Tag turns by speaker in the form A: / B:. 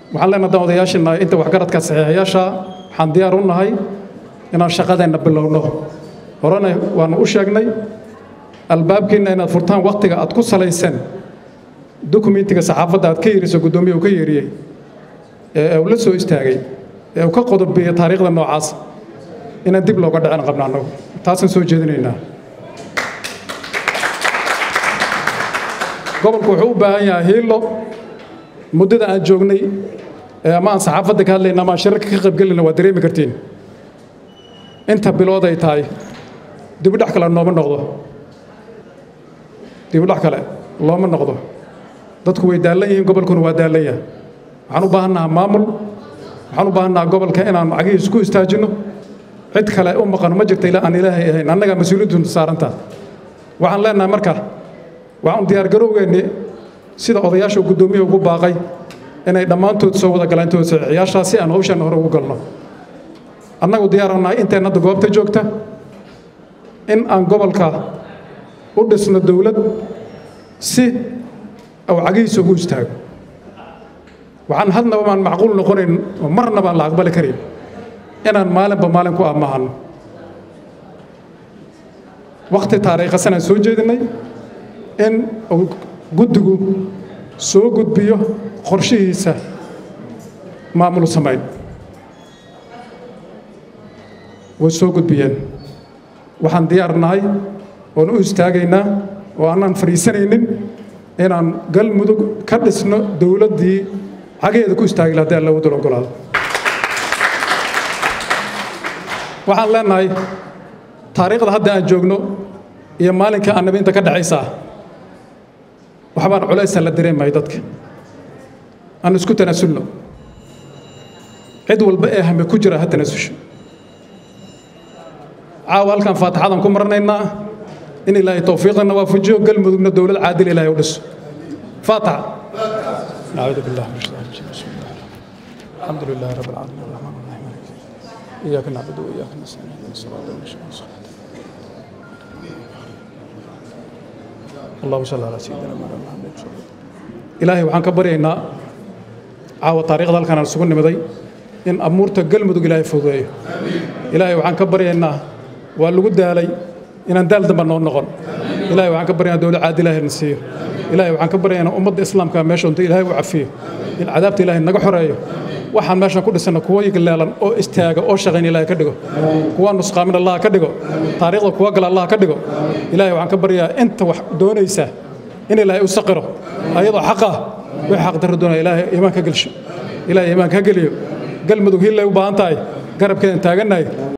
A: waxaan leenahay haddaan odayaashina inta waxgaradka saxiixayaasha waxaan diyaar u nahay inaan shaqadeenna bilowno horena waanu u sheegnay albaabkiinna inaad furtaan wakhtiga aad ku salaysan dokumentiga saxaafadda aad ka yeeriso guddoomiya uu ka yeeriyey ee uu la soo istaagay ee uu ka qodobiyey taariikhda noocaas inaan dib looga dhicin qabna annagu taasaan soo jeedinaynaa gobolku wuxuu u baahan yahay hiilo muddada aan joognay ama aan saxaafadda ka hadlayna ama aan shirarka ka qaybgelayna waa dareemi kartiin inta bilood ay tahay dibudhac kale nooma noqdo dibudhac kale looma noqdo dadku way daallan yihiin gobolkuna waa daallan yahay waxaan u baahannahaa maamul waxaan u baahannahaa gobolka inaan cagihiis ku istaajinno cid kale u maqano ma jirta ilaa aan ilaahay ahayn annagaa mas-uuliyaddu saarantaa waxaan leenahay marka waxaan diyaargarowgeenni sida odayaasha guddoomiya ugu baaqay inay dhammaantood soo wada galaan intooda saxiixayaashaa si aan hawshan hore ugu galno annagu diyaaran nahay inteen hadda goobta joogta in aan gobolka u dhisno dowlad si uu cagihiisa ugu istaago waxaan hadnaba baan macquul noqonayn oo marna baan la aqbali karin inaan maalinba maalin ku ammahanno wakhti taariikhasanaan soo jeedinay in uu guddigu soo gudbiyo qorshihiisa maamul samayn way soo gudbiyeen waxaan diyaar nahay oon u istaagaynaa oo aanaan fadhiisanaynin inaan galmudug ka dhisno dowladdii cageeda ku istaagi laha haddii alla wadal ogolaado waxaan leenahay taariikhda hadda aan joogno iyo maalinka annabi inta ka dhexaysaa waxbaan culaysa la dareemayo dadka aan isku tanaasulno cid walba ee hame ku jira ha tanaasusho caawa halkan faatixadan ku maranaynaa in ilaahay towfiiqana waafajiyo galmudugna dowlad caadil ilaahay u dhiso faataxa nacuudu billahi min shaytaan rajiim bismi illahi الحمد لله رب العالمين الرحمن الرحيم مالك يوم الدين إياك نعبد وإياك نستعين اهدنا الصراط المستقيم صراط اللهم صل على سيدنا مولانا محمد صلى الله ilaahay waxaan ka baryaynaa caawa taariikhda halkan aan isugu nimiday in amuurta galmudug ilaahay fududeeyo ilaahay waxaan ka baryaynaa waa lagu daalay inaan daal damba noo noqon ilaahay waxaan ka baryaynaa dowlad caadi ilaahay na siiyo ilaahay waxaan ka baryaynaa ummadda islaamka meesha unta ilaahay u cafiyo in cadaabta ilaahay naga xoreeyo waxaan meeshan ku dhisana kuwa leelan oo istaaga oo shaqayn ilaahay ka dhigo kuwa nusqaamin allah ka dhigo taariikhda kuwa gala allah ka dhigo ilaahay waxaan ka baryaa inta wax doonaysa in ilaahay u saqiro ayadoo xaq ah wixii xaq darro doonaya ilaahay iimaan ka gelsho ilaahay iimaan ka geliyo galmudug hillay u baahan tahay garabkeedan taagannahay